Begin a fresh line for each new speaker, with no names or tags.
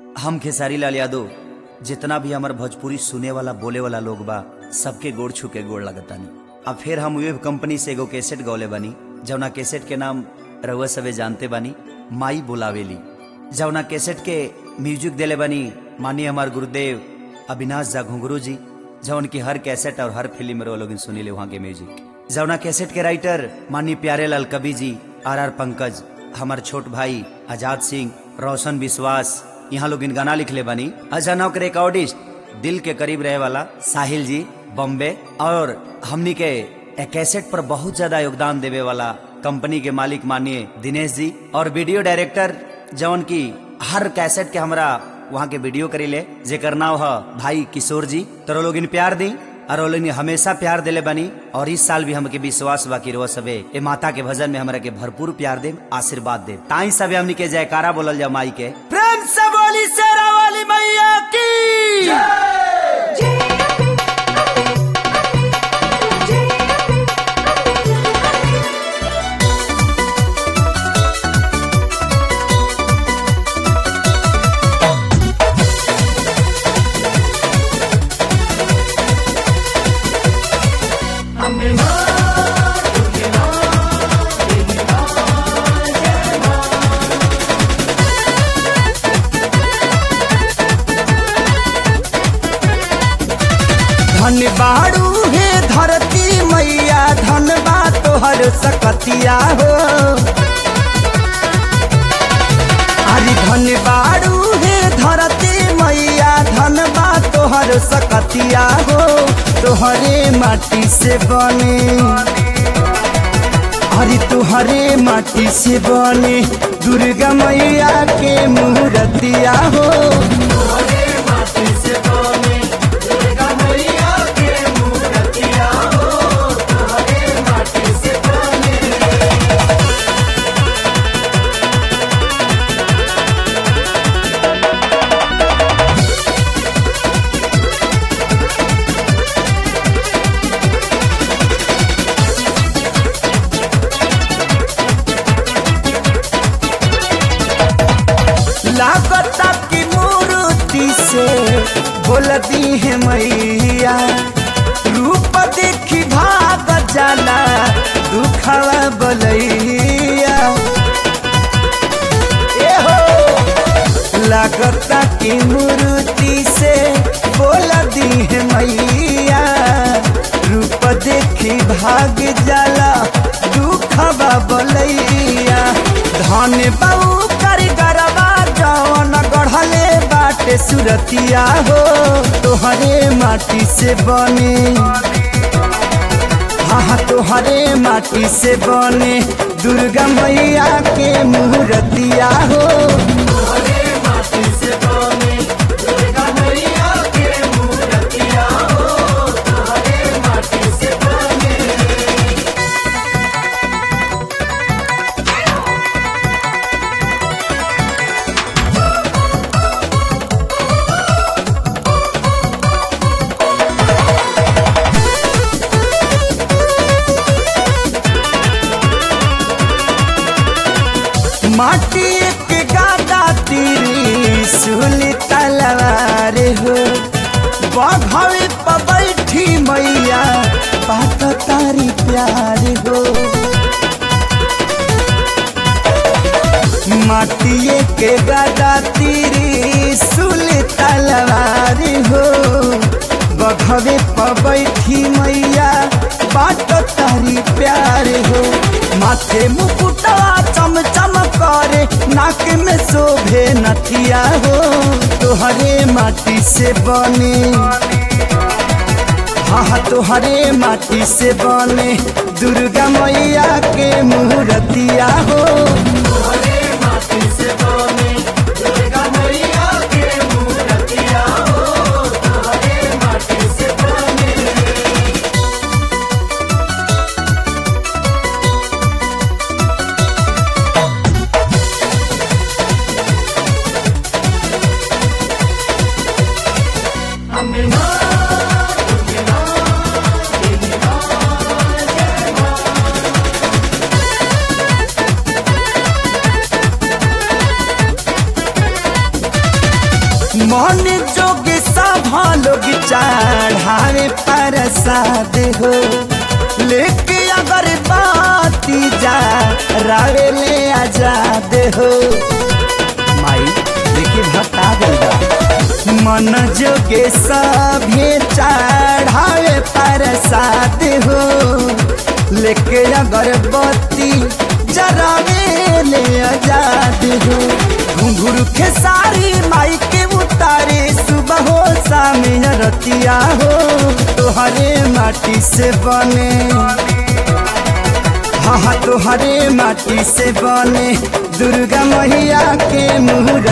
हम खेसारी लाल यादव जितना भी हमार भोजपुरी सुने वाला बोले वाला लोग बा सबके गोड़ छू के गोड़ लगतानी अब फिर हम वेब कंपनी से एगो कैसेट गौले बानी जौना कैसेट के नाम रउआ सबे जानते बानी माई बुलावेली जौना कैसेट के म्यूजिक देले बानी मानिए हमार गुरुदेव अविनाश झा घुंगरू जी जौन की हर कैसेट और हर फिल्म में लोग सुनीले वहाँ के म्यूजिक जौना कैसेट के राइटर माननीय प्यारे लाल कवि जी आर आर पंकज हमार छोट भाई आजाद सिंह रोशन विश्वास यहाँ लोग इन गाना लिखले बानी अचानक रिकॉर्डिस्ट दिल के करीब रहे वाला साहिल जी बॉम्बे और हमनी के ए कैसेट पर बहुत ज्यादा योगदान देवे वाला कंपनी के मालिक मानिए दिनेश जी और वीडियो डायरेक्टर जौन की हर कैसेट के हमरा वहाँ के वीडियो करीले जेकर नाम है भाई किशोर जी तो लोग इन प्यार दी और वो लोग हमेशा प्यार दिले बनी और इस साल भी हमके विश्वास बाकी रो सबे ए माता के भजन में हमरा के भरपूर प्यार दे आशीर्वाद दे ताई सबे हमनी के जयकारा बोलल जा माई के प्रेम से बोली शेरा वाली मैया की
धन बाड़ू हे धरती मैया धन बा तोहर सकतिया हो अरे धन बाड़ू हे धरती मैया धन बा तोहर सकतिया हो तोहरे माटी से बने अरे तोहरे माटी से बने दुर्गा मैया के मूर्तिया हो लागता की मूर्ति से बोलती है मैया रूप देखी भाग जाला दुखवा बलैया ए हो लागता की मूर्ति से बोलती है मैया रूप देखी भाग जाला दुखवा बलैया धन बाबू कर गरबा जवन गढ़ले बाटे सुरतिया हो तोहरे माटी से बने हाँ तोहरे माटी से बने दुर्गा मैया के मूर्तिया हो माटी के गादा तीरी सुली तलवार हो बघवे पर बैठी मैया बात तारी प्यार हो माटिए के गादा तीरी सुली तलवार हो बघवे पर बैठी मैया बात तारी प्यार हो माथे मुकुटा चम चम करे नाक में शोभे नथिया हो तोहरे माटी से बने हाँ तोहरे माटी से बने दुर्गा मैया के मूर्तिया हो मन जोग सभा लोग चढ़ावे प्रसाद हो लेके अगर बाती जा रावे ले आजाद हो माई देखी भट्टा गल बा मन जोगे सभे चढ़ावे प्रसाद हो लेके अगरबत्ती जरावे ले आजाद हो घुंघरू खेसारी माई के उतारे सुबह हो शाम या रतिया हो तोहरे माटी से बने हाँ हाँ तोहरे माटी से बने दुर्गा मैया के मुहर